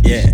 Yeah.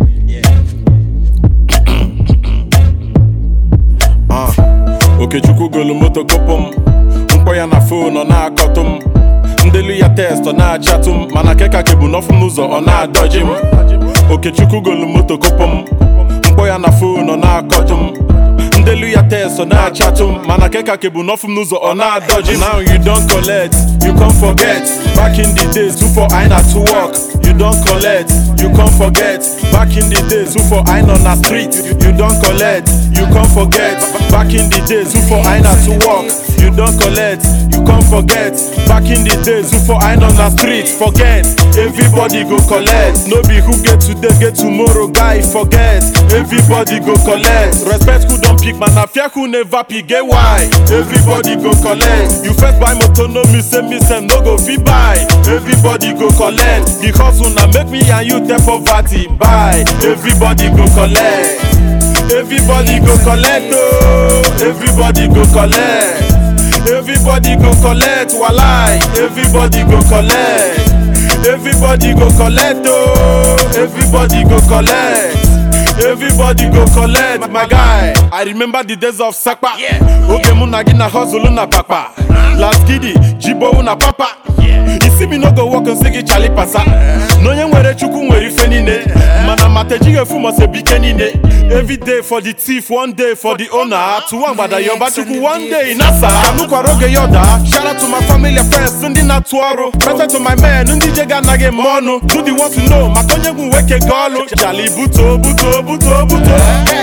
Ah, Okechukwu golu moto kopụ m mkpọ ya na fon ọ na-akọtụ m ndelu ya test ọ na-achatụ m mana keka kebu n'ọfụ m n'ụzọ ọ na-adọji m Okechukwu golu moto kopụ m mkpọ ya na fon ọ na-akọtụ m ndelu ya test ọ na-achatụ m mana keka kebu n'ọfụ m n'ụzọ ọ na-adọji m now you don collect you come forget back in the days before I na to work you don collect you come forget back in the days before I nọ na street you, you don collect you come forget back in the days before I na to work you don collect you come forget back in the days before I nọ na street forget everybody go collect no be who get today get tomorrow guy forget everybody go collect respect who don pick man na fear who never pick get why everybody go collect you first buy motor no mean say me sef no go fit buy everybody go collect the hustle na make me and you tell poverty buy everybody go collect everybody go collect ooo everybody go collect everybody go collect walai everybody go collect everybody go collect ooo everybody go collect. Everybody go collect my guy. I remember the days of Sakpa. Oge mụ na gị na hustle na papa. Last gidi, jibo na papa. Isi mi no go work nsị gị chali pasa. N'onye nwere chukwu nwere ife niile. Mana mata ejighị efu ma se bike niile. Every day for the thief, one day for the owner. Tụwa mgbada yọba chukwu one day nasa. Anụkwara oge ya ọda. Shout out to my family and friends ndị na-atụ ọrụ. Present to my men ndị je ga anaghị eme ọnụ. Do the want to know maka onye gwu nwoke ga ọlụ. Chali buto buto buto buto.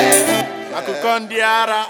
Akụkọ ndị ara.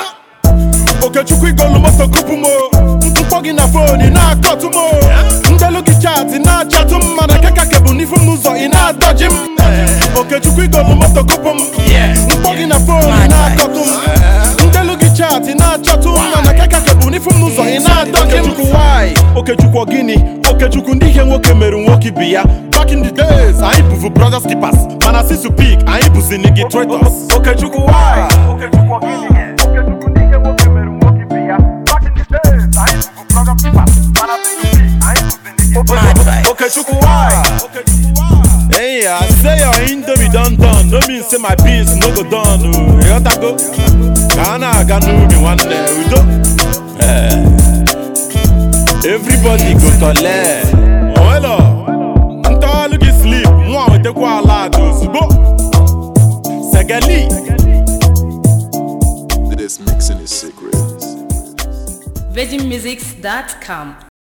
Okechukwu igolu moto kupu m o. mkpọ gị na fon ị na-akọtụ m o. ndelu gị chatị na-achatụ m mana keka kebu n'ifu m n'ụzọ ị na-adọji m Okechukwu igolu moto kupu m mkpọ gị na fon ị na-akọtụ m ndelu gị chatị na-achatụ m mana keka kebu n'ifu m n'ụzọ ị na-adọji m Okechukwu why Okechukwu ọ gịnị Okechukwu ndị ihe nwoke mere nwoke ibe ya back in the days anyị bụvu brothers keepers mana since you pick anyị bụzi nigga traitors Okechukwu why Okechukwu ọ gịnị Okechukwu ndị ihe nwoke mere nwoke ibe ya back in the days anyị bụvu brothers keepers mana since you pick anyị bụzi nigga Okechukwu why Hey, I say your indomie done done, no mean say my beans no go done. Oh, you gotta go. Ghana, Ghana, me one day, we do. Eh. Everybody go collect. Oh, hello. Nta look sleep, mwa we take kwa ala ozugbo. Segali. This mixing is secret. VeggieMusics.com